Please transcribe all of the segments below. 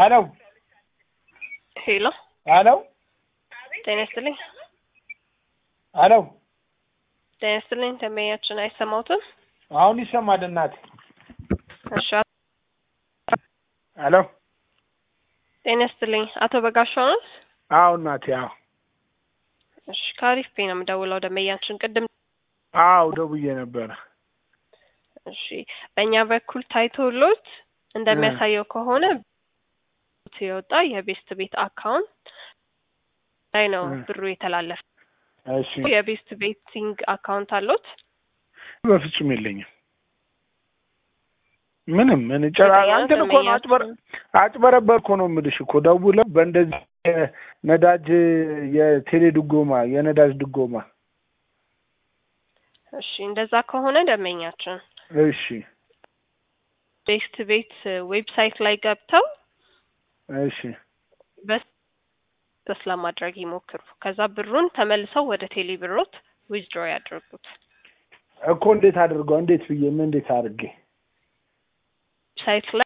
ሄሎ ሄሎ ሄሎ ጤና ይስጥልኝ። ሄሎ ጤና ይስጥልኝ። ደንበኛችን አይሰማውትም? አሁን ይሰማል እናቴ። እሺ ሄሎ ጤና ይስጥልኝ። አቶ በጋሻው ነው? አዎ እናቴ። አዎ እሺ ከአሪፍ ፔ ነው የምደውለው። ደንበኛችን ቅድም አዎ ደውዬ ነበረ። እሺ በእኛ በኩል ታይቶሎት እንደሚያሳየው ከሆነ የወጣ የቤስት ቤት አካውንት ላይ ነው እ። ብሩ የተላለፈ። እሺ የቤስት ቤቲንግ አካውንት አሎት? በፍጹም የለኝም። ምንም ምን ጨራ የጠየቀው አንተን እኮ ነው አጭበር ደንበኛችን አጭበረበር እኮ ነው የምልሽ እኮ ደውለው በእንደዚህ የነዳጅ የቴሌ ድጎማ የነዳጅ ድጎማ እሺ እንደዛ ከሆነ ደንበኛችን እሺ ቤስት ቤት ዌብሳይት ላይ ገብተው እሺ በስ ለማድረግ ይሞክሩ። ከዛ ብሩን ተመልሰው ወደ ቴሌ ብሮት ዊዝድሮ ያድርጉት። እኮ እንዴት አድርገው እንዴት ብዬ ምን እንዴት አድርጌ ሳይት ላይ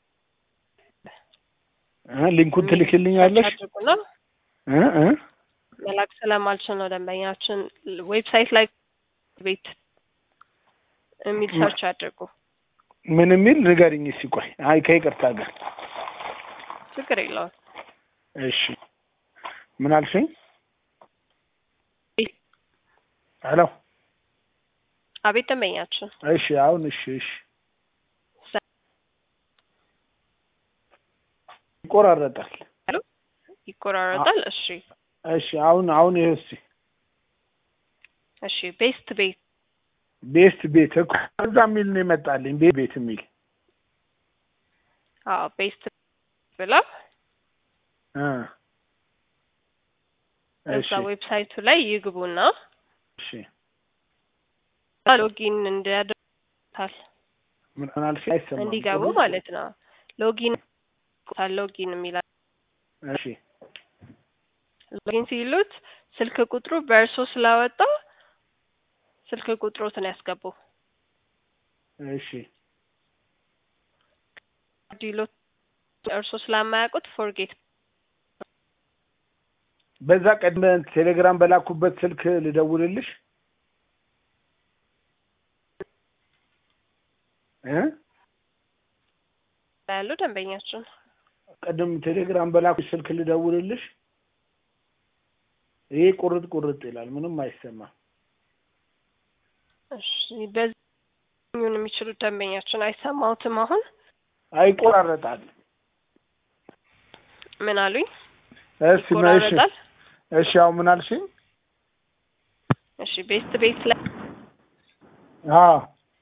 እ ሊንኩን ትልክልኛለሽ አድርጉና እ እ መላክ ስለማልችል ነው ደንበኛችን ዌብሳይት ላይ ቤት የሚል ሰርች አድርጉ። ምን የሚል ንገሪኝ እስኪ ቆይ አይ ከይቅርታ ጋር ችግር የለውም። እሺ ምን አልሽኝ ሄሎ አቤት ደንበኛችን እሺ አሁን እሺ እሺ ይቆራረጣል ይቆራረጣል። እሺ እሺ አሁን አሁን ይሄ እስኪ እሺ ቤስት ቤት ቤስት ቤት እኮ እዛ የሚል ነው የመጣልኝ ቤት ቤት የሚል አዎ ቤስት ብላ እ እዛ እሺ ዌብሳይቱ ላይ ይግቡና እሺ ሎጊን እንዲያደርጉታል ምን አልሽ አይሰማም እንዲገቡ ማለት ነው። ሎጊን ሎጊን የሚላል እሺ ሎጊን ሲሉት ስልክ ቁጥሩ በእርሶ ስላወጣ ስልክ ቁጥሮትን ያስገቡ። እሺ ዲሎት እርሶ ስለማያውቁት ፎርጌት በዛ ቀድመ ቴሌግራም በላኩበት ስልክ ልደውልልሽ እ ያሉ ደንበኛችን ቅድም ቴሌግራም በላኩ ስልክ ልደውልልሽ ይሄ ቁርጥ ቁርጥ ይላል ምንም አይሰማም እሺ በዚህ ሊሆን የሚችሉት ደንበኛችን አይሰማውትም። አሁን አይቆራረጣል ምን አሉኝ? እሺ እሺ ይቆራረጣል። እሺ አሁን ምን አልሽኝ እሺ ቤስት ቤት ላይ አዎ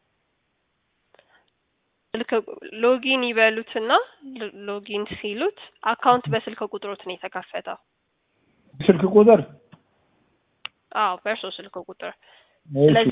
ስልክ ሎጊን ይበሉትና ሎ- ሎጊን ሲሉት አካውንት በስልክ ቁጥሮት ነው የተከፈተው። ስልክ ቁጥር አዎ በእርሶ ስልክ ቁጥር እሺ ስለዚህ